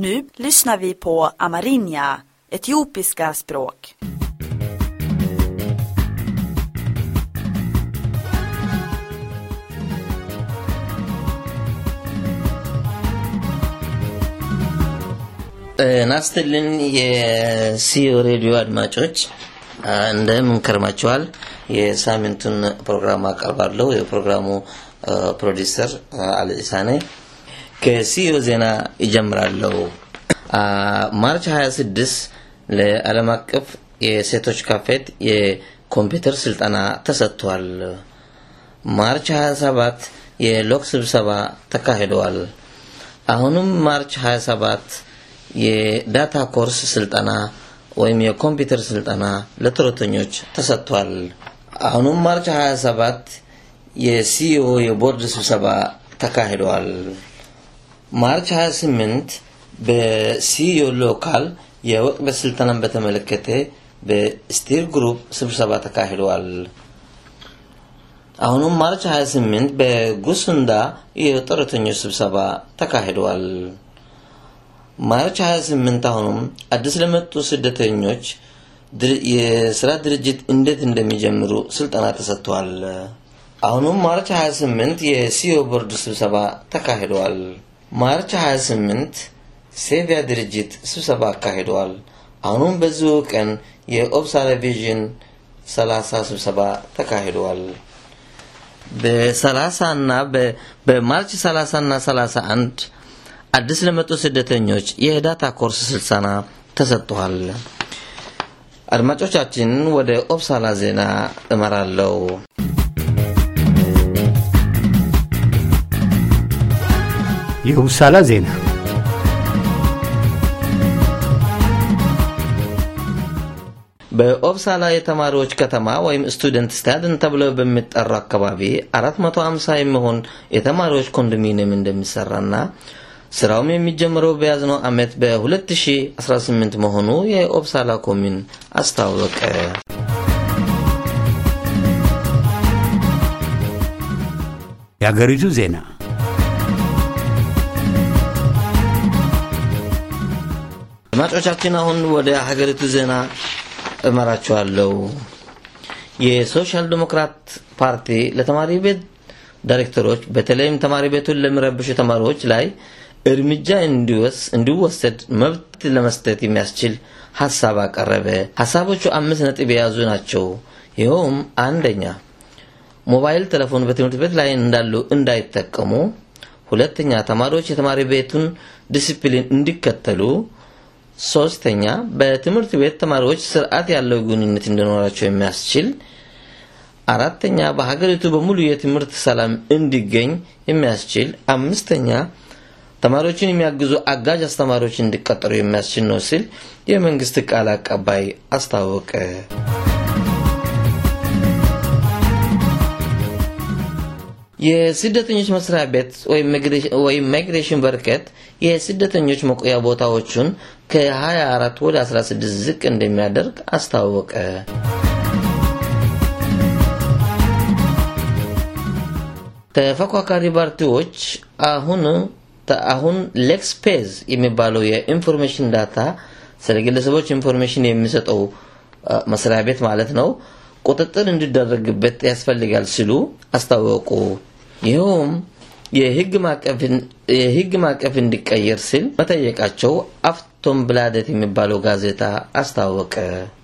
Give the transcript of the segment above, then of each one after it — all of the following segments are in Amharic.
Nu lyssnar vi på amerinja, etiopiska språk. ናስትልን የሲዮ ሬዲዮ አድማጮች እንደምን ከርማችኋል? የሳምንቱን ፕሮግራም አቀርባለሁ። የፕሮግራሙ ፕሮዲሰር አልኢሳ ነኝ። ከሲዮ ዜና ይጀምራለሁ። ማርች 26 ለዓለም አቀፍ የሴቶች ካፌት የኮምፒውተር ስልጠና ተሰጥቷል። ማርች 27 የሎክ ስብሰባ ተካሂደዋል። አሁንም ማርች 27 የዳታ ኮርስ ስልጠና ወይም የኮምፒውተር ስልጠና ለጡረተኞች ተሰጥቷል። አሁንም ማርች 27 የሲኦ የቦርድ ስብሰባ ተካሂደዋል። ማርች 28 በሲኦ ሎካል የወቅት ስልጠናን በተመለከተ በስቲር ግሩፕ ስብሰባ ተካሂደዋል። አሁንም ማርች 28 በጉሱንዳ የጡረተኞች ስብሰባ ተካሂደዋል። ማርች 28 አሁንም አዲስ ለመጡ ስደተኞች የስራ ድርጅት እንዴት እንደሚጀምሩ ስልጠና ተሰጥቷል። አሁንም ማርች 28 የሲኦ ቦርድ ስብሰባ ተካሂደዋል። ማርች 28 ሴቪያ ድርጅት ስብሰባ አካሂደዋል። አሁንም በዚሁ ቀን የኦብሳላ ቪዥን 30 ስብሰባ ተካሂደዋል። በ30 እና በማርች 30 እና 31 አዲስ ለመጡ ስደተኞች የዳታ ኮርስ ስልጠና ተሰጥቷል። አድማጮቻችን ወደ ኦብሳላ ዜና እመራለሁ። የውሳላ ዜና በኦብሳላ የተማሪዎች ከተማ ወይም ስቱደንት ስታድን ተብሎ በሚጠራው አካባቢ 450 የሚሆን የተማሪዎች ኮንዶሚኒየም እንደሚሰራና ስራውም የሚጀምረው በያዝነው ዓመት በ2018 መሆኑ የኦብሳላ ኮሚን አስታወቀ። የአገሪቱ ዜና አድማጮቻችን አሁን ወደ ሀገሪቱ ዜና እመራችኋለሁ። የሶሻል ዲሞክራት ፓርቲ ለተማሪ ቤት ዳይሬክተሮች በተለይም ተማሪ ቤቱን ለሚረብሹ ተማሪዎች ላይ እርምጃ እንዲወሰድ መብት ለመስጠት የሚያስችል ሀሳብ አቀረበ። ሀሳቦቹ አምስት ነጥብ የያዙ ናቸው። ይኸውም አንደኛ ሞባይል ቴሌፎን በትምህርት ቤት ላይ እንዳሉ እንዳይጠቀሙ፣ ሁለተኛ ተማሪዎች የተማሪ ቤቱን ዲሲፕሊን እንዲከተሉ፣ ሶስተኛ በትምህርት ቤት ተማሪዎች ስርዓት ያለው ግንኙነት እንዲኖራቸው የሚያስችል አራተኛ በሀገሪቱ በሙሉ የትምህርት ሰላም እንዲገኝ የሚያስችል አምስተኛ ተማሪዎችን የሚያግዙ አጋዥ አስተማሪዎች እንዲቀጠሩ የሚያስችል ነው ሲል የመንግስት ቃል አቀባይ አስታወቀ። የስደተኞች መስሪያ ቤት ወይም ማይግሬሽን በርከት የስደተኞች መቆያ ቦታዎቹን ከ24 ወደ 16 ዝቅ እንደሚያደርግ አስታወቀ። ተፎካካሪ ፓርቲዎች አሁን አሁን ሌክስፔዝ የሚባለው የኢንፎርሜሽን ዳታ ስለ ግለሰቦች ኢንፎርሜሽን የሚሰጠው መስሪያ ቤት ማለት ነው ቁጥጥር እንዲደረግበት ያስፈልጋል ሲሉ አስታወቁ። ይኸውም የህግ ማዕቀፍ እንዲቀየር ሲል መጠየቃቸው አፍቶም ብላደት የሚባለው ጋዜጣ አስታወቀ።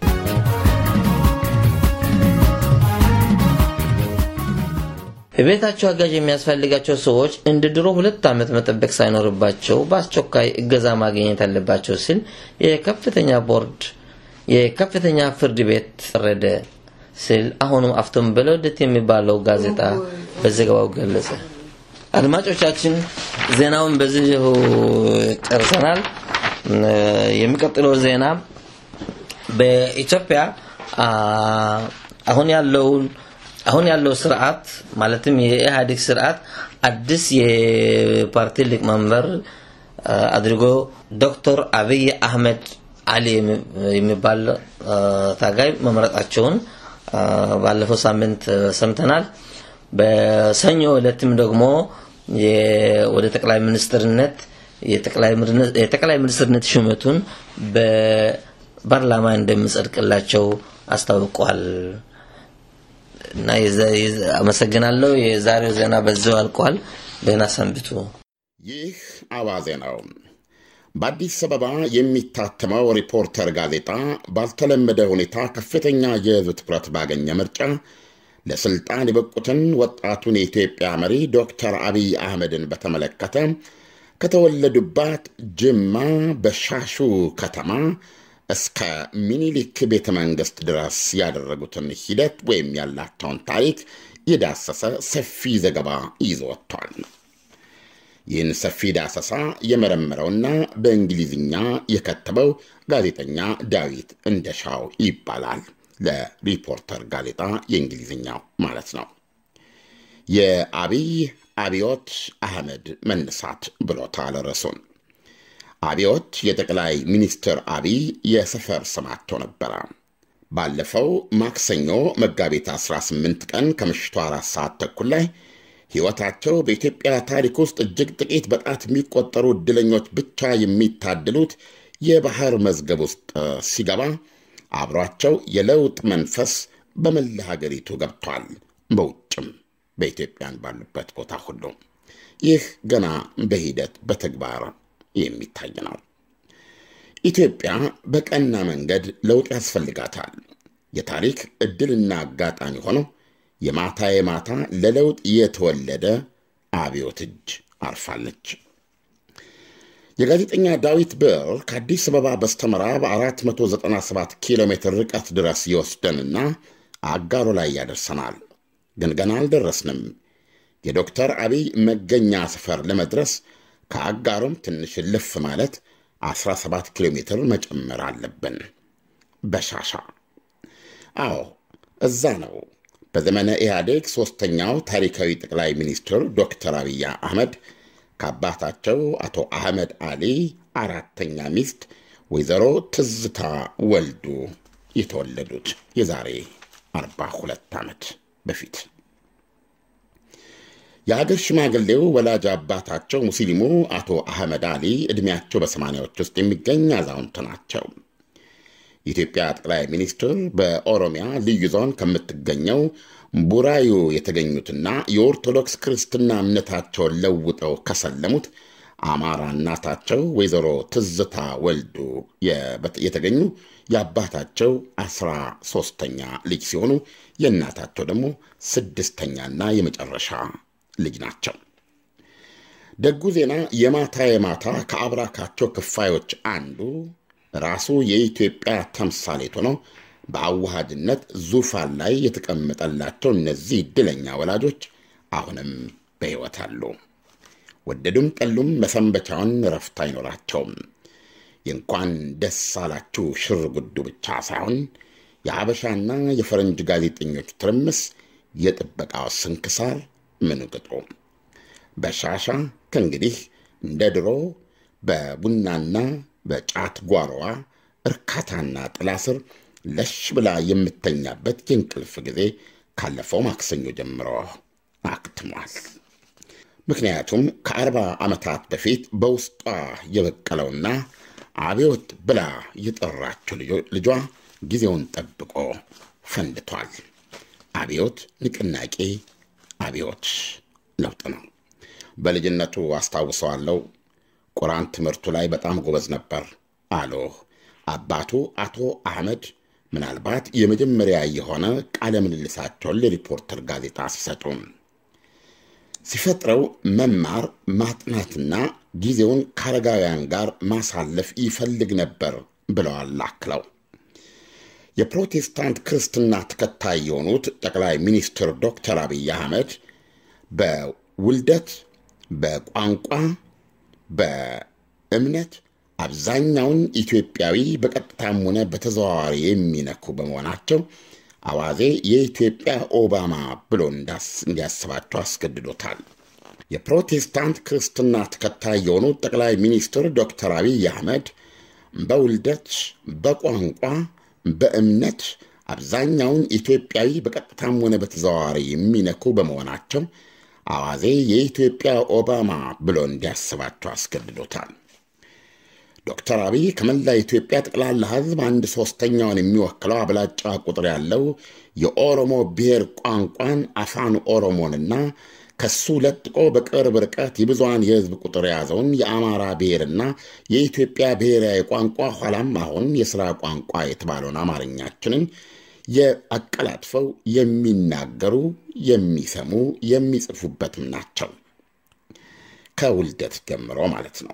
የቤታቸው አጋዥ የሚያስፈልጋቸው ሰዎች እንደ ድሮ ሁለት ዓመት መጠበቅ ሳይኖርባቸው በአስቸኳይ እገዛ ማግኘት አለባቸው ሲል የከፍተኛ ቦርድ የከፍተኛ ፍርድ ቤት ፈረደ ሲል አሁንም አፍቶም በለውደት የሚባለው ጋዜጣ በዘገባው ገለጸ። አድማጮቻችን ዜናውን በዚህ ጨርሰናል። የሚቀጥለው ዜና በኢትዮጵያ አሁን ያለውን አሁን ያለው ስርዓት ማለትም የኢህአዴግ ስርዓት አዲስ የፓርቲ ሊቀመንበር አድርጎ ዶክተር አብይ አህመድ አሊ የሚባል ታጋይ መምረጣቸውን ባለፈው ሳምንት ሰምተናል። በሰኞ ዕለትም ደግሞ ወደ ጠቅላይ ሚኒስትርነት የጠቅላይ ሚኒስትርነት ሹመቱን በፓርላማ እንደሚጸድቅላቸው አስታውቋል። እና አመሰግናለሁ። የዛሬው ዜና በዚው አልቋል። ደህና ሰንብቱ። ይህ አዋዜ ነው። በአዲስ አበባ የሚታተመው ሪፖርተር ጋዜጣ ባልተለመደ ሁኔታ ከፍተኛ የሕዝብ ትኩረት ባገኘ ምርጫ ለስልጣን የበቁትን ወጣቱን የኢትዮጵያ መሪ ዶክተር አብይ አህመድን በተመለከተ ከተወለዱባት ጅማ በሻሹ ከተማ እስከ ሚኒሊክ ቤተ መንግሥት ድረስ ያደረጉትን ሂደት ወይም ያላቸውን ታሪክ የዳሰሰ ሰፊ ዘገባ ይዞ ወጥቷል። ይህን ሰፊ ዳሰሳ የመረመረውና በእንግሊዝኛ የከተበው ጋዜጠኛ ዳዊት እንደሻው ይባላል። ለሪፖርተር ጋዜጣ የእንግሊዝኛው ማለት ነው። የአብይ አብዮት አህመድ መነሳት ብሎታል ርዕሱን። አብዮት የጠቅላይ ሚኒስትር አብይ የሰፈር ስማቸው ነበረ። ባለፈው ማክሰኞ መጋቢት 18 ቀን ከምሽቱ አራት ሰዓት ተኩል ላይ ሕይወታቸው በኢትዮጵያ ታሪክ ውስጥ እጅግ ጥቂት በጣት የሚቆጠሩ ዕድለኞች ብቻ የሚታድሉት የባህር መዝገብ ውስጥ ሲገባ አብሯቸው የለውጥ መንፈስ በመላ ሀገሪቱ ገብቷል። በውጭም በኢትዮጵያን ባሉበት ቦታ ሁሉ ይህ ገና በሂደት በተግባር የሚታይ ነው። ኢትዮጵያ በቀና መንገድ ለውጥ ያስፈልጋታል። የታሪክ ዕድልና አጋጣሚ ሆነው የማታ የማታ ለለውጥ የተወለደ አብዮት እጅ አርፋለች። የጋዜጠኛ ዳዊት ብዕር ከአዲስ አበባ በስተምዕራብ 497 ኪሎ ሜትር ርቀት ድረስ ይወስደንና አጋሮ ላይ ያደርሰናል። ግን ገና አልደረስንም። የዶክተር አብይ መገኛ ሰፈር ለመድረስ ከአጋሮም ትንሽ ልፍ ማለት 17 ኪሎ ሜትር መጨመር አለብን። በሻሻ አዎ፣ እዛ ነው። በዘመነ ኢህአዴግ ሦስተኛው ታሪካዊ ጠቅላይ ሚኒስትር ዶክተር አብይ አህመድ ከአባታቸው አቶ አህመድ አሊ አራተኛ ሚስት ወይዘሮ ትዝታ ወልዱ የተወለዱት የዛሬ 42 ዓመት በፊት የአገር ሽማግሌው ወላጅ አባታቸው ሙስሊሙ አቶ አህመድ አሊ ዕድሜያቸው በሰማንያዎች ውስጥ የሚገኝ አዛውንት ናቸው። የኢትዮጵያ ጠቅላይ ሚኒስትር በኦሮሚያ ልዩ ዞን ከምትገኘው ቡራዩ የተገኙትና የኦርቶዶክስ ክርስትና እምነታቸውን ለውጠው ከሰለሙት አማራ እናታቸው ወይዘሮ ትዝታ ወልዱ የተገኙ የአባታቸው አስራ ሦስተኛ ልጅ ሲሆኑ የእናታቸው ደግሞ ስድስተኛና የመጨረሻ ልጅ ናቸው። ደጉ ዜና የማታ የማታ ከአብራካቸው ክፋዮች አንዱ ራሱ የኢትዮጵያ ተምሳሌት ሆነው በአዋሃድነት ዙፋን ላይ የተቀመጠላቸው እነዚህ ዕድለኛ ወላጆች አሁንም በሕይወት አሉ። ወደዱም ጠሉም መሰንበቻውን ረፍት አይኖራቸውም። የእንኳን ደስ አላችሁ ሽር ጉዱ ብቻ ሳይሆን የሀበሻና የፈረንጅ ጋዜጠኞች ትርምስ፣ የጥበቃው ስንክሳር ምኑ ቅጡ። በሻሻ ከእንግዲህ እንደ ድሮ በቡናና በጫት ጓሮዋ እርካታና ጥላ ስር ለሽ ብላ የምተኛበት የእንቅልፍ ጊዜ ካለፈው ማክሰኞ ጀምሮ አክትሟል። ምክንያቱም ከአርባ ዓመታት በፊት በውስጧ የበቀለውና አብዮት ብላ የጠራችው ልጇ ጊዜውን ጠብቆ ፈንድቷል። አብዮት ንቅናቄ፣ አብዮት ለውጥ ነው። በልጅነቱ አስታውሰዋለሁ። ቁርአን ትምህርቱ ላይ በጣም ጎበዝ ነበር አሉ አባቱ አቶ አህመድ ምናልባት የመጀመሪያ የሆነ ቃለ ምልልሳቸውን ለሪፖርተር ጋዜጣ ሲሰጡ ሲፈጥረው መማር ማጥናትና ጊዜውን ከአረጋውያን ጋር ማሳለፍ ይፈልግ ነበር ብለዋል አክለው። የፕሮቴስታንት ክርስትና ተከታይ የሆኑት ጠቅላይ ሚኒስትር ዶክተር አብይ አህመድ በውልደት በቋንቋ በእምነት አብዛኛውን ኢትዮጵያዊ በቀጥታም ሆነ በተዘዋዋሪ የሚነኩ በመሆናቸው አዋዜ የኢትዮጵያ ኦባማ ብሎ እንዲያስባቸው አስገድዶታል። የፕሮቴስታንት ክርስትና ተከታይ የሆኑት ጠቅላይ ሚኒስትር ዶክተር አብይ አህመድ በውልደት በቋንቋ በእምነት አብዛኛውን ኢትዮጵያዊ በቀጥታም ሆነ በተዘዋዋሪ የሚነኩ በመሆናቸው አዋዜ የኢትዮጵያ ኦባማ ብሎ እንዲያስባቸው አስገድዶታል። ዶክተር አብይ ከመላ ኢትዮጵያ ጠቅላላ ሕዝብ አንድ ሦስተኛውን የሚወክለው አብላጫ ቁጥር ያለው የኦሮሞ ብሔር ቋንቋን አፋን ኦሮሞንና ከሱ ለጥቆ በቅርብ ርቀት የብዙሃን የሕዝብ ቁጥር የያዘውን የአማራ ብሔርና የኢትዮጵያ ብሔራዊ ቋንቋ ኋላም አሁን የሥራ ቋንቋ የተባለውን አማርኛችንን የአቀላጥፈው የሚናገሩ የሚሰሙ የሚጽፉበትም ናቸው። ከውልደት ጀምሮ ማለት ነው።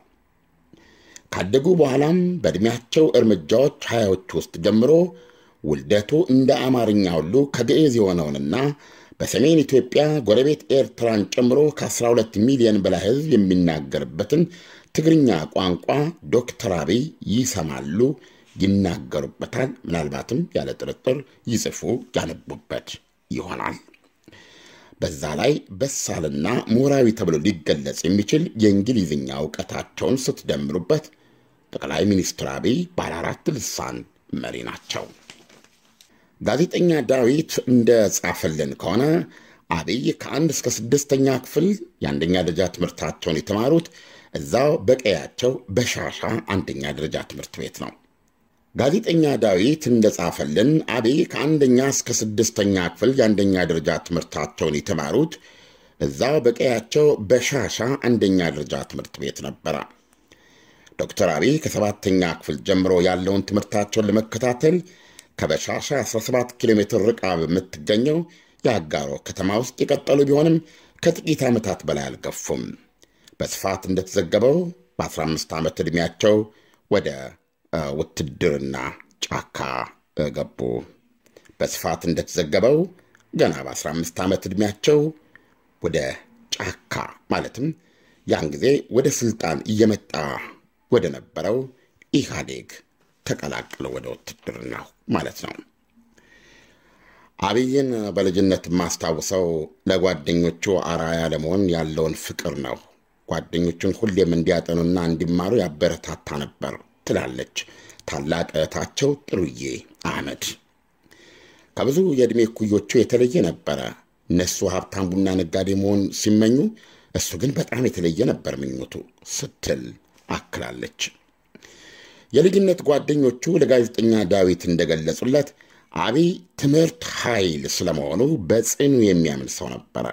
ካደጉ በኋላም በዕድሜያቸው እርምጃዎች ሀያዎች ውስጥ ጀምሮ ውልደቱ እንደ አማርኛ ሁሉ ከግዕዝ የሆነውንና በሰሜን ኢትዮጵያ ጎረቤት ኤርትራን ጨምሮ ከ12 ሚሊዮን በላይ ሕዝብ የሚናገርበትን ትግርኛ ቋንቋ ዶክተር አብይ ይሰማሉ፣ ይናገሩበታል፣ ምናልባትም ያለ ጥርጥር ይጽፉ ያነቡበት ይሆናል። በዛ ላይ በሳልና ምሁራዊ ተብሎ ሊገለጽ የሚችል የእንግሊዝኛ እውቀታቸውን ስትደምሩበት ጠቅላይ ሚኒስትር አብይ ባለ አራት ልሳን መሪ ናቸው። ጋዜጠኛ ዳዊት እንደ ጻፈልን ከሆነ አብይ ከአንድ እስከ ስድስተኛ ክፍል የአንደኛ ደረጃ ትምህርታቸውን የተማሩት እዛው በቀያቸው በሻሻ አንደኛ ደረጃ ትምህርት ቤት ነው። ጋዜጠኛ ዳዊት እንደ ጻፈልን አብይ ከአንደኛ እስከ ስድስተኛ ክፍል የአንደኛ ደረጃ ትምህርታቸውን የተማሩት እዛው በቀያቸው በሻሻ አንደኛ ደረጃ ትምህርት ቤት ነበረ። ዶክተር አብይ ከሰባተኛ ክፍል ጀምሮ ያለውን ትምህርታቸውን ለመከታተል ከበሻሻ 17 ኪሎ ሜትር ርቃ በምትገኘው የአጋሮ ከተማ ውስጥ የቀጠሉ ቢሆንም ከጥቂት ዓመታት በላይ አልገፉም። በስፋት እንደተዘገበው በ15 ዓመት ዕድሜያቸው ወደ ውትድርና ጫካ ገቡ። በስፋት እንደተዘገበው ገና በ15 ዓመት ዕድሜያቸው ወደ ጫካ ማለትም ያን ጊዜ ወደ ስልጣን እየመጣ ወደ ነበረው ኢህአዴግ ተቀላቅለው ወደ ውትድርናው ማለት ነው። አብይን በልጅነት የማስታውሰው ለጓደኞቹ አራያ ለመሆን ያለውን ፍቅር ነው። ጓደኞቹን ሁሌም እንዲያጠኑና እንዲማሩ ያበረታታ ነበር ትላለች ታላቅ እህታቸው ጥሩዬ አህመድ። ከብዙ የዕድሜ እኩዮቹ የተለየ ነበረ። እነሱ ሀብታም ቡና ነጋዴ መሆን ሲመኙ፣ እሱ ግን በጣም የተለየ ነበር ምኞቱ ስትል አክላለች። የልጅነት ጓደኞቹ ለጋዜጠኛ ዳዊት እንደገለጹለት አብይ ትምህርት ኃይል ስለመሆኑ በጽኑ የሚያምን ሰው ነበረ።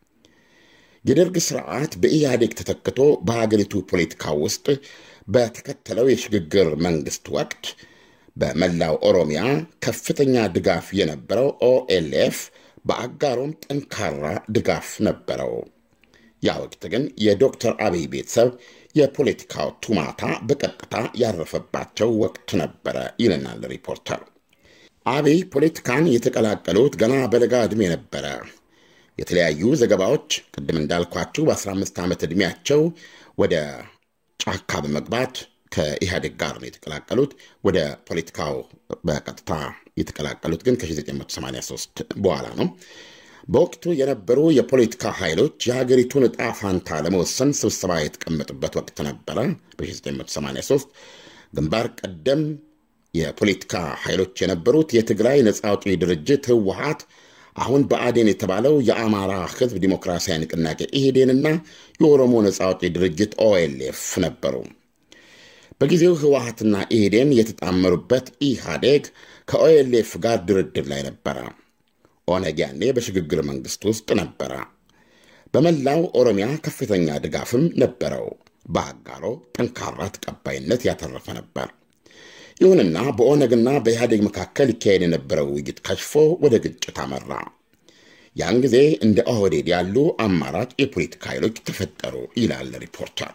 የደርግ ስርዓት በኢህአዴግ ተተክቶ በሀገሪቱ ፖለቲካ ውስጥ በተከተለው የሽግግር መንግስት ወቅት በመላው ኦሮሚያ ከፍተኛ ድጋፍ የነበረው ኦኤልኤፍ በአጋሮም ጠንካራ ድጋፍ ነበረው። ያ ወቅት ግን የዶክተር አብይ ቤተሰብ የፖለቲካው ቱማታ በቀጥታ ያረፈባቸው ወቅት ነበረ ይለናል ሪፖርተር። አብይ ፖለቲካን የተቀላቀሉት ገና በለጋ ዕድሜ ነበረ። የተለያዩ ዘገባዎች ቅድም እንዳልኳችሁ በ15 ዓመት ዕድሜያቸው ወደ ጫካ በመግባት ከኢህአዴግ ጋር ነው የተቀላቀሉት። ወደ ፖለቲካው በቀጥታ የተቀላቀሉት ግን ከ1983 በኋላ ነው። በወቅቱ የነበሩ የፖለቲካ ኃይሎች የሀገሪቱን ዕጣ ፋንታ ለመወሰን ስብሰባ የተቀመጡበት ወቅት ነበረ። በ1983 ግንባር ቀደም የፖለቲካ ኃይሎች የነበሩት የትግራይ ነጻ አውጪ ድርጅት ህወሀት፣ አሁን ብአዴን የተባለው የአማራ ህዝብ ዲሞክራሲያዊ ንቅናቄ ኢህዴንና የኦሮሞ ነጻ አውጪ ድርጅት ኦኤልኤፍ ነበሩ። በጊዜው ህወሀትና ኢህዴን የተጣመሩበት ኢህአዴግ ከኦኤልኤፍ ጋር ድርድር ላይ ነበረ። ኦነግ ያኔ በሽግግር መንግስት ውስጥ ነበረ። በመላው ኦሮሚያ ከፍተኛ ድጋፍም ነበረው። በአጋሮ ጠንካራ ተቀባይነት ያተረፈ ነበር። ይሁንና በኦነግና በኢህአዴግ መካከል ይካሄድ የነበረው ውይይት ከሽፎ ወደ ግጭት አመራ። ያን ጊዜ እንደ ኦህዴድ ያሉ አማራጭ የፖለቲካ ኃይሎች ተፈጠሩ ይላል ሪፖርተር።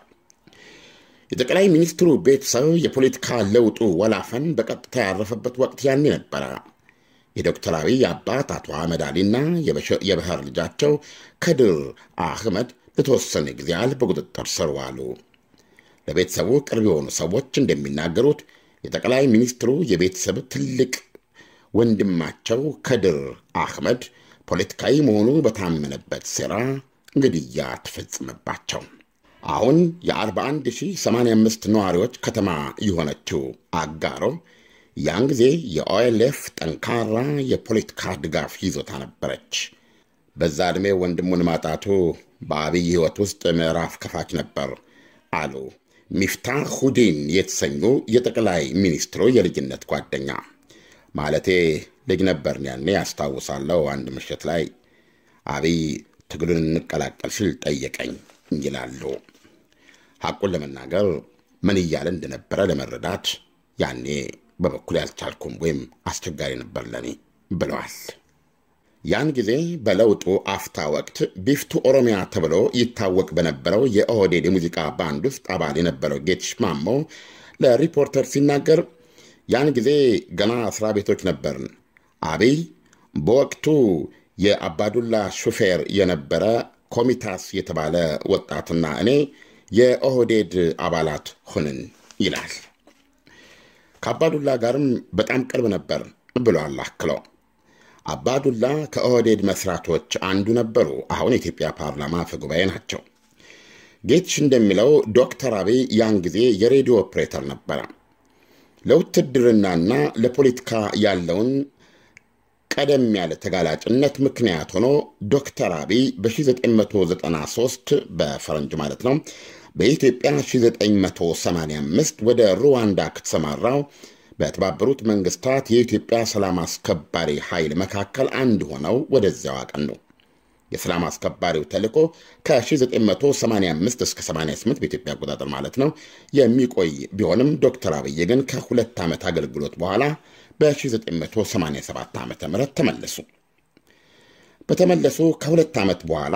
የጠቅላይ ሚኒስትሩ ቤተሰብ የፖለቲካ ለውጡ ወላፈን በቀጥታ ያረፈበት ወቅት ያኔ ነበረ። የዶክተር አብይ አባት አቶ አህመድ አሊና የባህር ልጃቸው ከድር አህመድ ለተወሰነ ጊዜ ያህል በቁጥጥር ስር ዋሉ። ለቤተሰቡ ቅርብ የሆኑ ሰዎች እንደሚናገሩት የጠቅላይ ሚኒስትሩ የቤተሰብ ትልቅ ወንድማቸው ከድር አህመድ ፖለቲካዊ መሆኑ በታመነበት ሴራ ግድያ ተፈጽመባቸው። አሁን የ41085 ነዋሪዎች ከተማ የሆነችው አጋሮ ያን ጊዜ የኦኤልኤፍ ጠንካራ የፖለቲካ ድጋፍ ይዞታ ነበረች። በዛ ዕድሜ ወንድሙን ማጣቱ በአብይ ሕይወት ውስጥ ምዕራፍ ከፋች ነበር አሉ ሚፍታህ ሁዲን የተሰኙ የጠቅላይ ሚኒስትሩ የልጅነት ጓደኛ። ማለቴ ልጅ ነበርን ያኔ ያስታውሳለሁ። አንድ ምሽት ላይ አብይ ትግሉን እንቀላቀል ሲል ጠየቀኝ ይላሉ። ሐቁን ለመናገር ምን እያለ እንደነበረ ለመረዳት ያኔ በበኩል ያልቻልኩም ወይም አስቸጋሪ ነበር ለኔ ብለዋል። ያን ጊዜ በለውጡ አፍታ ወቅት ቢፍቱ ኦሮሚያ ተብሎ ይታወቅ በነበረው የኦህዴድ የሙዚቃ ባንድ ውስጥ አባል የነበረው ጌትሽ ማሞ ለሪፖርተር ሲናገር ያን ጊዜ ገና እስራ ቤቶች ነበርን። አብይ በወቅቱ የአባዱላ ሹፌር የነበረ ኮሚታስ የተባለ ወጣትና እኔ የኦህዴድ አባላት ሆንን ይላል። ከአባዱላ ጋርም በጣም ቅርብ ነበር ብሏል አክለው። አባዱላ ከኦህዴድ መስራቶች አንዱ ነበሩ። አሁን የኢትዮጵያ ፓርላማ አፈ ጉባኤ ናቸው። ጌትሽ እንደሚለው ዶክተር አብይ ያን ጊዜ የሬዲዮ ኦፕሬተር ነበረ። ለውትድርናና ለፖለቲካ ያለውን ቀደም ያለ ተጋላጭነት ምክንያት ሆኖ ዶክተር አብይ በ1993 በፈረንጅ ማለት ነው በኢትዮጵያ 1985 ወደ ሩዋንዳ ከተሰማራው በተባበሩት መንግስታት የኢትዮጵያ ሰላም አስከባሪ ኃይል መካከል አንድ ሆነው ወደዚያው አቀኑ። የሰላም አስከባሪው ተልዕኮ ከ1985 እስከ 88 በኢትዮጵያ አቆጣጠር ማለት ነው የሚቆይ ቢሆንም ዶክተር አብይ ግን ከሁለት ዓመት አገልግሎት በኋላ በ1987 ዓ ም ተመለሱ። በተመለሱ ከሁለት ዓመት በኋላ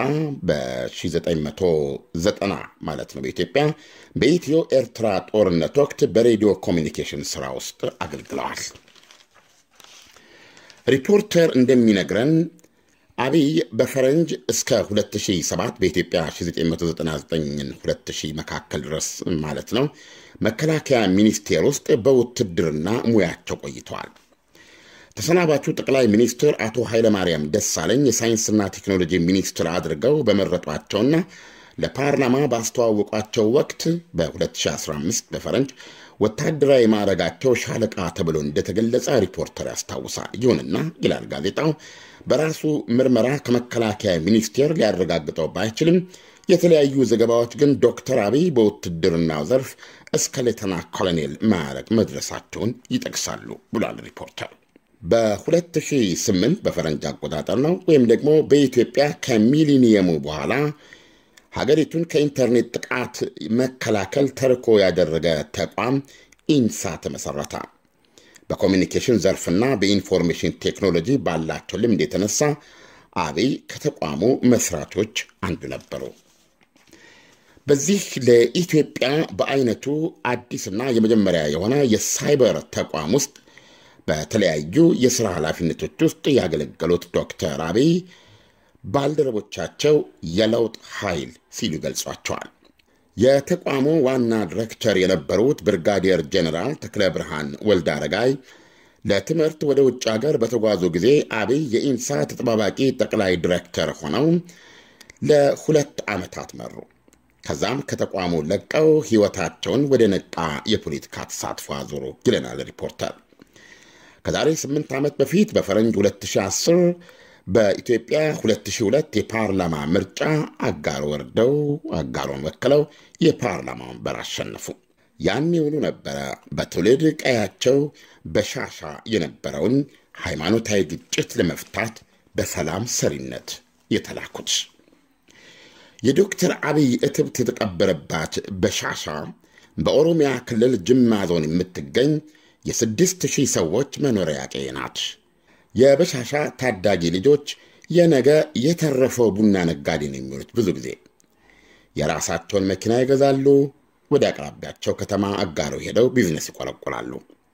በ1990 ማለት ነው በኢትዮጵያ በኢትዮ ኤርትራ ጦርነት ወቅት በሬዲዮ ኮሚኒኬሽን ሥራ ውስጥ አገልግለዋል። ሪፖርተር እንደሚነግረን አብይ በፈረንጅ እስከ 2007 በኢትዮጵያ 1999-2000 መካከል ድረስ ማለት ነው መከላከያ ሚኒስቴር ውስጥ በውትድርና ሙያቸው ቆይተዋል። ተሰናባቹ ጠቅላይ ሚኒስትር አቶ ኃይለማርያም ደሳለኝ የሳይንስና ቴክኖሎጂ ሚኒስትር አድርገው በመረጧቸውና ለፓርላማ ባስተዋወቋቸው ወቅት በ2015 በፈረንጅ ወታደራዊ ማዕረጋቸው ሻለቃ ተብሎ እንደተገለጸ ሪፖርተር ያስታውሳል። ይሁንና ይላል ጋዜጣው፣ በራሱ ምርመራ ከመከላከያ ሚኒስቴር ሊያረጋግጠው ባይችልም የተለያዩ ዘገባዎች ግን ዶክተር አብይ በውትድርናው ዘርፍ እስከ ሌተና ኮሎኔል ማዕረግ መድረሳቸውን ይጠቅሳሉ ብሏል ሪፖርተር። በ2008 በፈረንጅ አቆጣጠር ነው ወይም ደግሞ በኢትዮጵያ ከሚሊኒየሙ በኋላ ሀገሪቱን ከኢንተርኔት ጥቃት መከላከል ተልዕኮ ያደረገ ተቋም ኢንሳ ተመሠረተ። በኮሚኒኬሽን ዘርፍና በኢንፎርሜሽን ቴክኖሎጂ ባላቸው ልምድ የተነሳ አብይ ከተቋሙ መስራቾች አንዱ ነበሩ። በዚህ ለኢትዮጵያ በአይነቱ አዲስና የመጀመሪያ የሆነ የሳይበር ተቋም ውስጥ በተለያዩ የሥራ ኃላፊነቶች ውስጥ ያገለገሉት ዶክተር አብይ ባልደረቦቻቸው የለውጥ ኃይል ሲሉ ገልጿቸዋል። የተቋሙ ዋና ዲሬክተር የነበሩት ብርጋዲየር ጀኔራል ተክለ ብርሃን ወልደ አረጋይ ለትምህርት ወደ ውጭ ሀገር በተጓዙ ጊዜ አብይ የኢንሳ ተጠባባቂ ጠቅላይ ዲሬክተር ሆነው ለሁለት ዓመታት መሩ። ከዛም ከተቋሙ ለቀው ሕይወታቸውን ወደ ነቃ የፖለቲካ ተሳትፎ አዞሩ ይለናል ሪፖርተር። ከዛሬ ስምንት ዓመት በፊት በፈረንጅ 2010 በኢትዮጵያ 2002 የፓርላማ ምርጫ አጋር ወርደው አጋሮን ወክለው የፓርላማ ወንበር አሸነፉ። ያን የውሉ ነበረ በትውልድ ቀያቸው በሻሻ የነበረውን ሃይማኖታዊ ግጭት ለመፍታት በሰላም ሰሪነት የተላኩት። የዶክተር አብይ እትብት የተቀበረባት በሻሻ በኦሮሚያ ክልል ጅማ ዞን የምትገኝ የስድስት ሺህ ሰዎች መኖሪያ ቀዬ ናት። የበሻሻ ታዳጊ ልጆች የነገ የተረፈው ቡና ነጋዴ ነው የሚሆኑት። ብዙ ጊዜ የራሳቸውን መኪና ይገዛሉ። ወደ አቅራቢያቸው ከተማ አጋረው ሄደው ቢዝነስ ይቆለቆላሉ።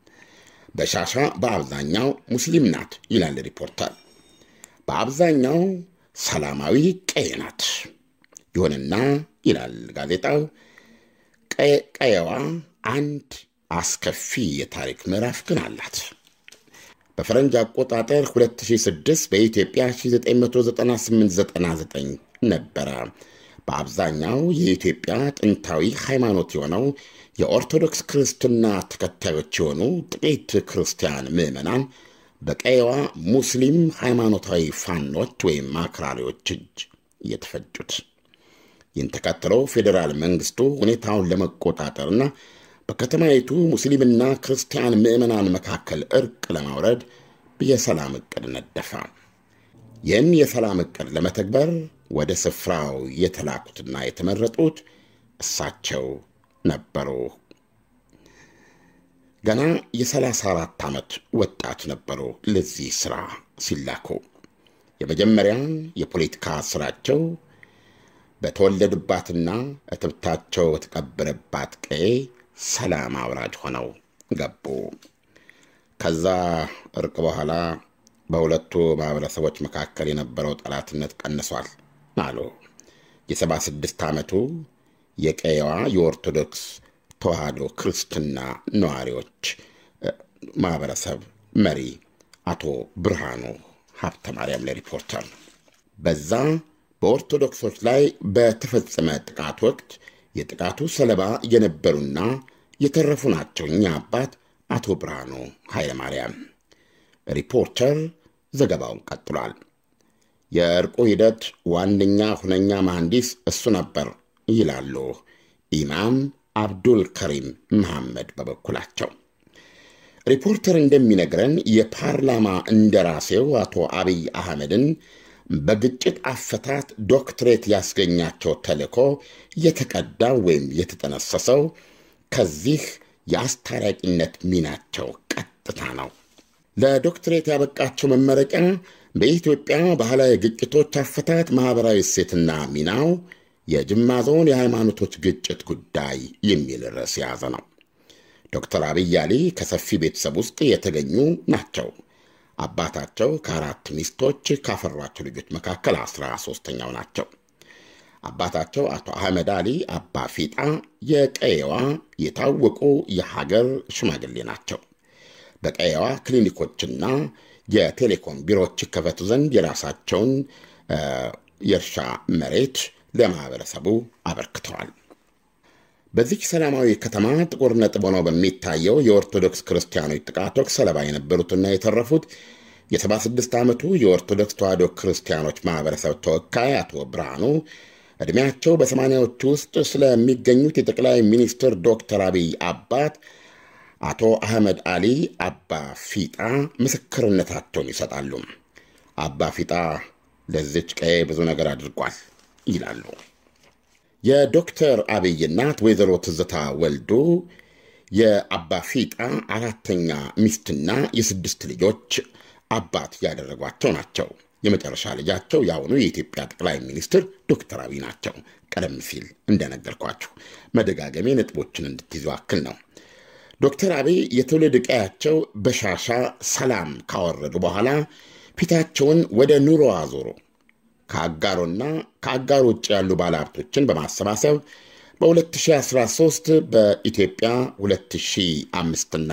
በሻሻ በአብዛኛው ሙስሊም ናት ይላል ሪፖርተር። በአብዛኛው ሰላማዊ ቀዬ ናት። ይሁንና ይላል ጋዜጣው ቀየዋ አንድ አስከፊ የታሪክ ምዕራፍ ግን አላት። በፈረንጅ አቆጣጠር 2006 በኢትዮጵያ 1998-99 ነበረ በአብዛኛው የኢትዮጵያ ጥንታዊ ሃይማኖት የሆነው የኦርቶዶክስ ክርስትና ተከታዮች የሆኑ ጥቂት ክርስቲያን ምዕመናን በቀየዋ ሙስሊም ሃይማኖታዊ ፋኖች ወይም አክራሪዎች እጅ የተፈጁት። ይህን ተከትሎ ፌዴራል መንግስቱ ሁኔታውን ለመቆጣጠርና በከተማይቱ ሙስሊምና ክርስቲያን ምዕመናን መካከል እርቅ ለማውረድ የሰላም ዕቅድ ነደፈ። ይህን የሰላም ዕቅድ ለመተግበር ወደ ስፍራው የተላኩትና የተመረጡት እሳቸው ነበሩ። ገና የ34 ዓመት ወጣት ነበሩ። ለዚህ ሥራ ሲላኩ የመጀመሪያ የፖለቲካ ሥራቸው በተወለዱባትና እትብታቸው በተቀበረባት ቀዬ ሰላም አውራጅ ሆነው ገቡ። ከዛ እርቅ በኋላ በሁለቱ ማኅበረሰቦች መካከል የነበረው ጠላትነት ቀንሷል አሉ የሰባ ስድስት ዓመቱ የቀየዋ የኦርቶዶክስ ተዋህዶ ክርስትና ነዋሪዎች ማኅበረሰብ መሪ አቶ ብርሃኑ ሀብተ ማርያም ለሪፖርተር በዛ በኦርቶዶክሶች ላይ በተፈጸመ ጥቃት ወቅት የጥቃቱ ሰለባ የነበሩና የተረፉ ናቸው እኛ አባት አቶ ብርሃኑ ኃይለ ማርያም። ሪፖርተር ዘገባውን ቀጥሏል። የእርቁ ሂደት ዋነኛ ሁነኛ መሐንዲስ እሱ ነበር ይላሉ ኢማም አብዱል ከሪም መሐመድ በበኩላቸው። ሪፖርተር እንደሚነግረን የፓርላማ እንደራሴው አቶ አብይ አህመድን በግጭት አፈታት ዶክትሬት ያስገኛቸው ተልእኮ የተቀዳው ወይም የተጠነሰሰው ከዚህ የአስታራቂነት ሚናቸው ቀጥታ ነው። ለዶክትሬት ያበቃቸው መመረቂያ በኢትዮጵያ ባህላዊ ግጭቶች አፈታት ማኅበራዊ እሴትና ሚናው የጅማ ዞን የሃይማኖቶች ግጭት ጉዳይ የሚል ርዕስ የያዘ ነው። ዶክተር አብይ አሊ ከሰፊ ቤተሰብ ውስጥ የተገኙ ናቸው። አባታቸው ከአራት ሚስቶች ካፈሯቸው ልጆች መካከል አስራ ሦስተኛው ናቸው። አባታቸው አቶ አህመድ አሊ አባ ፊጣ የቀየዋ የታወቁ የሀገር ሽማግሌ ናቸው። በቀየዋ ክሊኒኮችና የቴሌኮም ቢሮዎች ይከፈቱ ዘንድ የራሳቸውን የእርሻ መሬት ለማኅበረሰቡ አበርክተዋል። በዚች ሰላማዊ ከተማ ጥቁር ነጥብ ሆነው በሚታየው የኦርቶዶክስ ክርስቲያኖች ጥቃት ወቅት ሰለባ የነበሩትና የተረፉት የ76 ዓመቱ የኦርቶዶክስ ተዋሕዶ ክርስቲያኖች ማኅበረሰብ ተወካይ አቶ ብርሃኑ ዕድሜያቸው በሰማንያዎቹ ውስጥ ስለሚገኙት የጠቅላይ ሚኒስትር ዶክተር አብይ አባት አቶ አህመድ አሊ አባ ፊጣ ምስክርነታቸውን ይሰጣሉ። አባ ፊጣ ለዚች ቀዬ ብዙ ነገር አድርጓል ይላሉ። የዶክተር አብይ እናት ወይዘሮ ትዝታ ወልዱ የአባ ፊጣ አራተኛ ሚስትና የስድስት ልጆች አባት ያደረጓቸው ናቸው። የመጨረሻ ልጃቸው የአሁኑ የኢትዮጵያ ጠቅላይ ሚኒስትር ዶክተር አብይ ናቸው። ቀደም ሲል እንደነገርኳችሁ መደጋገሜ ነጥቦችን እንድትይዙ አክል ነው። ዶክተር አብይ የትውልድ ቀያቸው በሻሻ ሰላም ካወረዱ በኋላ ፊታቸውን ወደ ኑሮ አዞሩ። ከአጋሮና ከአጋሮ ውጭ ያሉ ባለሀብቶችን በማሰባሰብ በ2013 በኢትዮጵያ 2005ና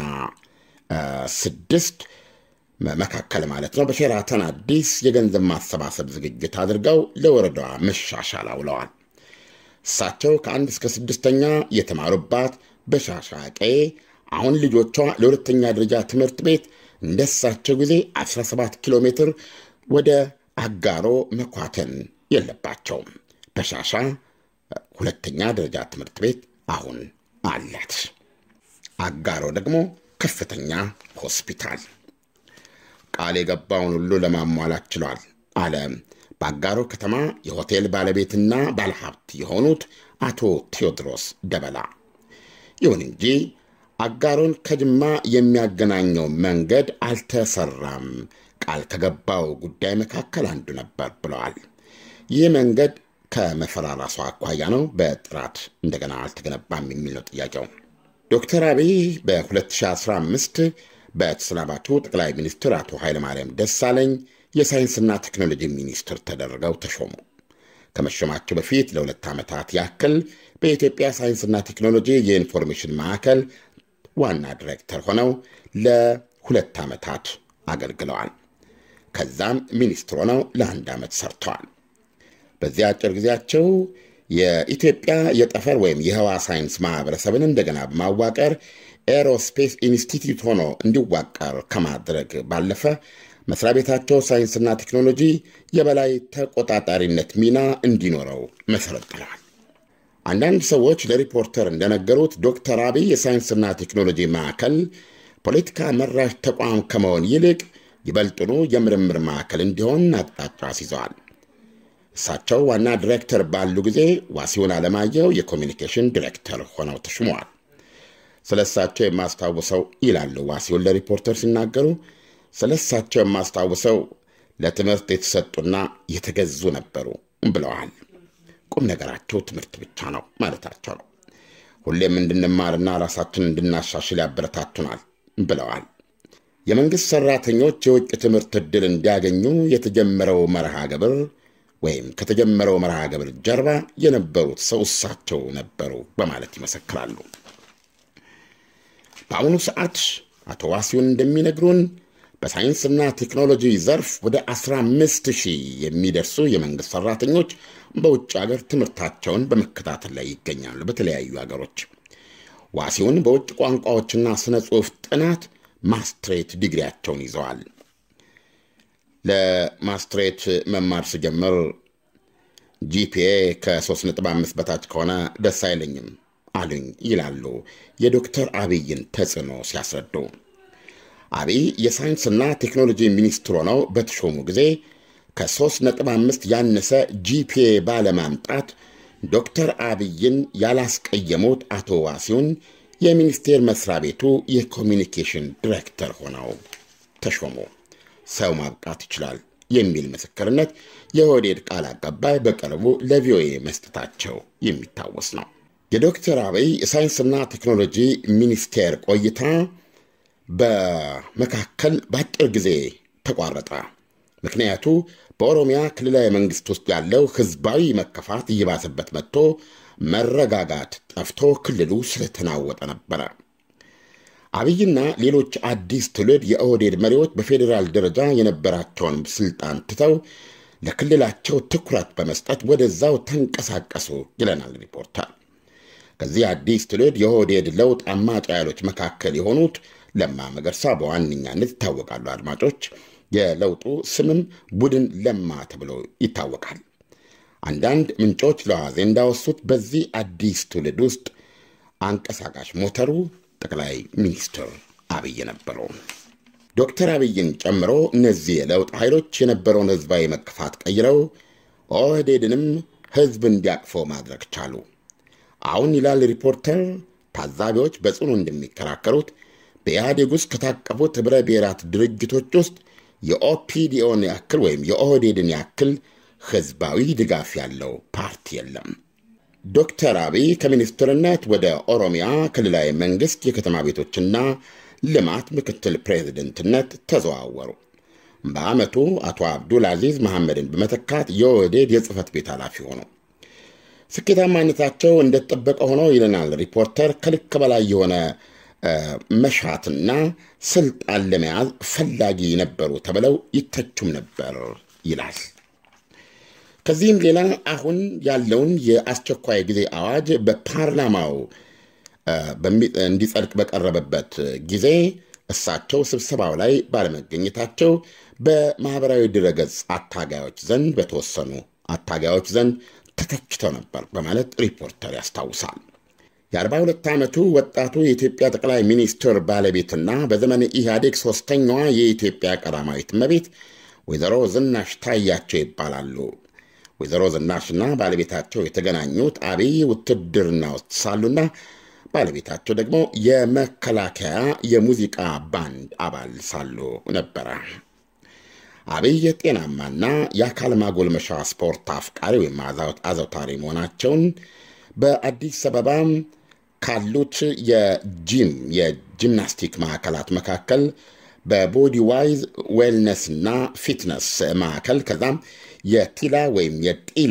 6 መካከል ማለት ነው በሼራተን አዲስ የገንዘብ ማሰባሰብ ዝግጅት አድርገው ለወረዳዋ መሻሻል አውለዋል። እሳቸው ከአንድ እስከ ስድስተኛ የተማሩባት በሻሻ ቀዬ አሁን ልጆቿ ለሁለተኛ ደረጃ ትምህርት ቤት እንደ እሳቸው ጊዜ 17 ኪሎ ሜትር ወደ አጋሮ መኳተን የለባቸውም። በሻሻ ሁለተኛ ደረጃ ትምህርት ቤት አሁን አላት። አጋሮ ደግሞ ከፍተኛ ሆስፒታል ቃል የገባውን ሁሉ ለማሟላት ችሏል አለ በአጋሮ ከተማ የሆቴል ባለቤትና ባለሀብት የሆኑት አቶ ቴዎድሮስ ደበላ። ይሁን እንጂ አጋሮን ከጅማ የሚያገናኘው መንገድ አልተሰራም፣ ቃል ከገባው ጉዳይ መካከል አንዱ ነበር ብለዋል። ይህ መንገድ ከመፈራራሱ አኳያ ነው፣ በጥራት እንደገና አልተገነባም የሚል ነው ጥያቄው። ዶክተር አብይ በ2015 በተሰናባቹ ጠቅላይ ሚኒስትር አቶ ኃይለማርያም ደሳለኝ የሳይንስና ቴክኖሎጂ ሚኒስትር ተደርገው ተሾሙ። ከመሾማቸው በፊት ለሁለት ዓመታት ያክል በኢትዮጵያ ሳይንስና ቴክኖሎጂ የኢንፎርሜሽን ማዕከል ዋና ዲሬክተር ሆነው ለሁለት ዓመታት አገልግለዋል። ከዛም ሚኒስትር ሆነው ለአንድ ዓመት ሰርተዋል። በዚህ አጭር ጊዜያቸው የኢትዮጵያ የጠፈር ወይም የህዋ ሳይንስ ማህበረሰብን እንደገና በማዋቀር ኤሮስፔስ ኢንስቲትዩት ሆኖ እንዲዋቀር ከማድረግ ባለፈ መስሪያ ቤታቸው ሳይንስና ቴክኖሎጂ የበላይ ተቆጣጣሪነት ሚና እንዲኖረው መሰረት ጥለዋል። አንዳንድ ሰዎች ለሪፖርተር እንደነገሩት ዶክተር አብይ የሳይንስና ቴክኖሎጂ ማዕከል ፖለቲካ መራሽ ተቋም ከመሆን ይልቅ ይበልጥኑ የምርምር ማዕከል እንዲሆን አቅጣጫ አስይዘዋል። እሳቸው ዋና ዲሬክተር ባሉ ጊዜ ዋሲሁን አለማየሁ የኮሚኒኬሽን ዲሬክተር ሆነው ተሹመዋል። ስለ እሳቸው የማስታውሰው ይላሉ ዋሲሁን ለሪፖርተር ሲናገሩ፣ ስለ እሳቸው የማስታውሰው ለትምህርት የተሰጡና የተገዙ ነበሩ ብለዋል። ቁም ነገራቸው ትምህርት ብቻ ነው ማለታቸው ነው። ሁሌም እንድንማርና ራሳችንን እንድናሻሽል ያበረታቱናል ብለዋል። የመንግሥት ሠራተኞች የውጭ ትምህርት ዕድል እንዲያገኙ የተጀመረው መርሃ ግብር ወይም ከተጀመረው መርሃ ግብር ጀርባ የነበሩት ሰው እሳቸው ነበሩ በማለት ይመሰክራሉ። በአሁኑ ሰዓት አቶ ዋሲሁን እንደሚነግሩን በሳይንስና ቴክኖሎጂ ዘርፍ ወደ 15 ሺህ የሚደርሱ የመንግሥት ሠራተኞች በውጭ ሀገር ትምህርታቸውን በመከታተል ላይ ይገኛሉ። በተለያዩ ሀገሮች ዋሲሁን በውጭ ቋንቋዎችና ስነ ጽሑፍ ጥናት ማስትሬት ዲግሪያቸውን ይዘዋል። ለማስትሬት መማር ስጀምር ጂፒኤ ከ3.5 በታች ከሆነ ደስ አይለኝም አሉኝ ይላሉ የዶክተር አብይን ተጽዕኖ ሲያስረዱ። አብይ የሳይንስና ቴክኖሎጂ ሚኒስትር ሆነው በተሾሙ ጊዜ ከ3.5 ያነሰ ጂፒኤ ባለማምጣት ዶክተር አብይን ያላስቀየሙት አቶ ዋሲሁን የሚኒስቴር መስሪያ ቤቱ የኮሚኒኬሽን ዲሬክተር ሆነው ተሾሙ። ሰው ማብቃት ይችላል የሚል ምስክርነት የኦህዴድ ቃል አቀባይ በቅርቡ ለቪኦኤ መስጠታቸው የሚታወስ ነው። የዶክተር አብይ የሳይንስና ቴክኖሎጂ ሚኒስቴር ቆይታ በመካከል በአጭር ጊዜ ተቋረጠ። ምክንያቱ በኦሮሚያ ክልላዊ መንግሥት ውስጥ ያለው ሕዝባዊ መከፋት እየባሰበት መጥቶ መረጋጋት ጠፍቶ ክልሉ ስለተናወጠ ነበረ። አብይና ሌሎች አዲስ ትውልድ የኦህዴድ መሪዎች በፌዴራል ደረጃ የነበራቸውን ስልጣን ትተው ለክልላቸው ትኩረት በመስጠት ወደዛው ተንቀሳቀሱ ይለናል ሪፖርተር። ከዚህ አዲስ ትውልድ የኦህዴድ ለውጥ አማጭ ኃይሎች መካከል የሆኑት ለማ መገርሳ በዋነኛነት ይታወቃሉ። አድማጮች፣ የለውጡ ስምም ቡድን ለማ ተብሎ ይታወቃል። አንዳንድ ምንጮች ለዋዜ እንዳወሱት በዚህ አዲስ ትውልድ ውስጥ አንቀሳቃሽ ሞተሩ ጠቅላይ ሚኒስትር አብይ ነበሩ። ዶክተር አብይን ጨምሮ እነዚህ የለውጥ ኃይሎች የነበረውን ህዝባዊ መከፋት ቀይረው ኦህዴድንም ህዝብ እንዲያቅፈው ማድረግ ቻሉ። አሁን ይላል ሪፖርተር፣ ታዛቢዎች በጽኑ እንደሚከራከሩት በኢህአዴግ ውስጥ ከታቀፉት ኅብረ ብሔራት ድርጅቶች ውስጥ የኦፒዲኦን ያክል ወይም የኦህዴድን ያክል ህዝባዊ ድጋፍ ያለው ፓርቲ የለም። ዶክተር አብይ ከሚኒስትርነት ወደ ኦሮሚያ ክልላዊ መንግሥት የከተማ ቤቶችና ልማት ምክትል ፕሬዝደንትነት ተዘዋወሩ። በዓመቱ አቶ አብዱል አዚዝ መሐመድን በመተካት የኦህዴድ የጽህፈት ቤት ኃላፊ ሆኑ። ስኬታማነታቸው እንደተጠበቀ ሆኖ ይለናል ሪፖርተር፣ ከልክ በላይ የሆነ መሻትና ስልጣን ለመያዝ ፈላጊ ነበሩ ተብለው ይተቹም ነበር ይላል። ከዚህም ሌላ አሁን ያለውን የአስቸኳይ ጊዜ አዋጅ በፓርላማው እንዲጸድቅ በቀረበበት ጊዜ እሳቸው ስብሰባው ላይ ባለመገኘታቸው በማኅበራዊ ድረገጽ አታጋዮች ዘንድ በተወሰኑ አታጋዮች ዘንድ ተተችተው ነበር በማለት ሪፖርተር ያስታውሳል። የ42 ዓመቱ ወጣቱ የኢትዮጵያ ጠቅላይ ሚኒስትር ባለቤትና በዘመን ኢህአዴግ ሦስተኛዋ የኢትዮጵያ ቀዳማዊት እመቤት ወይዘሮ ዝናሽ ታያቸው ይባላሉ። ወይዘሮ ዝናሽና ባለቤታቸው የተገናኙት አብይ ውትድርና ውስጥ ሳሉና ባለቤታቸው ደግሞ የመከላከያ የሙዚቃ ባንድ አባል ሳሉ ነበረ። አብይ የጤናማና የአካል ማጎልመሻ ስፖርት አፍቃሪ ወይም አዘውታሪ መሆናቸውን በአዲስ አበባ ካሉት የጂም የጂምናስቲክ ማዕከላት መካከል በቦዲ ዋይዝ ዌልነስና ፊትነስ ማዕከል ከዛም የቲላ ወይም የጢላ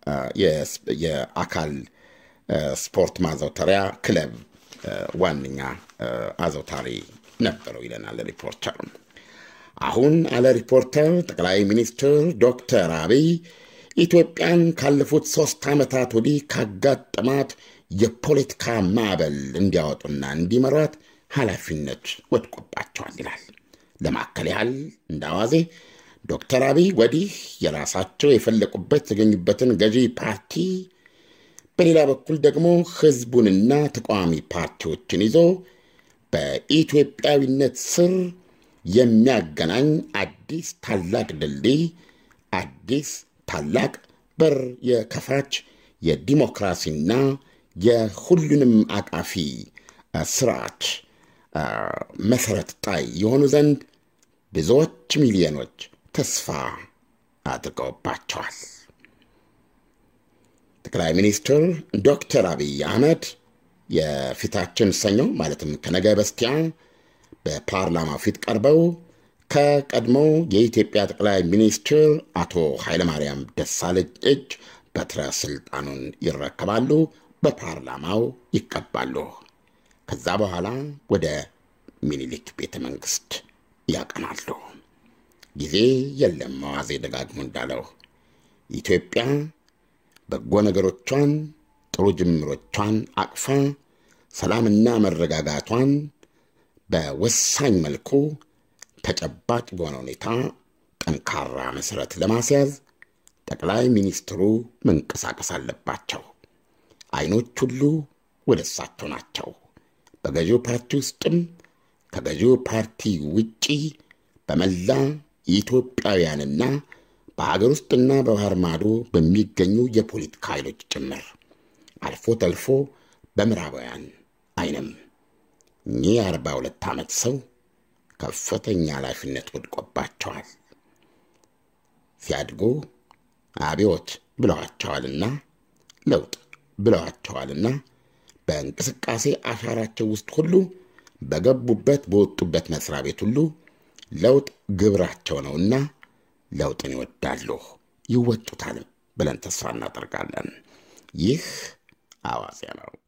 የአካል ስፖርት ማዘውተሪያ ክለብ ዋነኛ አዘውታሪ ነበረው ይለናል ሪፖርተር። አሁን አለ ሪፖርተር ጠቅላይ ሚኒስትር ዶክተር አብይ ኢትዮጵያን ካለፉት ሦስት ዓመታት ወዲህ ካጋጠማት የፖለቲካ ማዕበል እንዲያወጡና እንዲመሯት ኃላፊነት ወድቆባቸዋል ይላል። ለማከል ያህል እንደ አዋዜ ዶክተር አብይ ወዲህ የራሳቸው የፈለቁበት የተገኙበትን ገዢ ፓርቲ በሌላ በኩል ደግሞ ህዝቡንና ተቃዋሚ ፓርቲዎችን ይዞ በኢትዮጵያዊነት ስር የሚያገናኝ አዲስ ታላቅ ድልድይ፣ አዲስ ታላቅ በር የከፋች የዲሞክራሲና የሁሉንም አቃፊ ስርዓት መሰረት ጣይ የሆኑ ዘንድ ብዙዎች ሚሊዮኖች ተስፋ አድርገውባቸዋል። ጠቅላይ ሚኒስትር ዶክተር አብይ አህመድ የፊታችን ሰኞ ማለትም ከነገ በስቲያ በፓርላማው ፊት ቀርበው ከቀድሞ የኢትዮጵያ ጠቅላይ ሚኒስትር አቶ ኃይለማርያም ደሳለኝ እጅ በትረ ስልጣኑን ይረከባሉ፣ በፓርላማው ይቀባሉ። ከዛ በኋላ ወደ ሚኒሊክ ቤተ መንግስት ያቀናሉ። ጊዜ የለም። መዋዜ ደጋግሞ እንዳለው ኢትዮጵያ በጎ ነገሮቿን ጥሩ ጅምሮቿን አቅፋ ሰላምና መረጋጋቷን በወሳኝ መልኩ ተጨባጭ በሆነ ሁኔታ ጠንካራ መሠረት ለማስያዝ ጠቅላይ ሚኒስትሩ መንቀሳቀስ አለባቸው። አይኖች ሁሉ ወደ እሳቸው ናቸው። በገዢው ፓርቲ ውስጥም ከገዢው ፓርቲ ውጪ በመላ ኢትዮጵያውያንና በሀገር ውስጥና በባህር ማዶ በሚገኙ የፖለቲካ ኃይሎች ጭምር አልፎ ተልፎ በምዕራባውያን አይንም እኚህ የአርባ ሁለት ዓመት ሰው ከፍተኛ ኃላፊነት ወድቆባቸዋል። ሲያድጉ አብዮት ብለዋቸዋልና ለውጥ ብለዋቸዋልና በእንቅስቃሴ አሻራቸው ውስጥ ሁሉ በገቡበት በወጡበት መስሪያ ቤት ሁሉ ለውጥ ግብራቸው ነውና ለውጥን ይወዳሉ ይወጡታልም ብለን ተስፋ እናደርጋለን። ይህ አዋዜ ነው።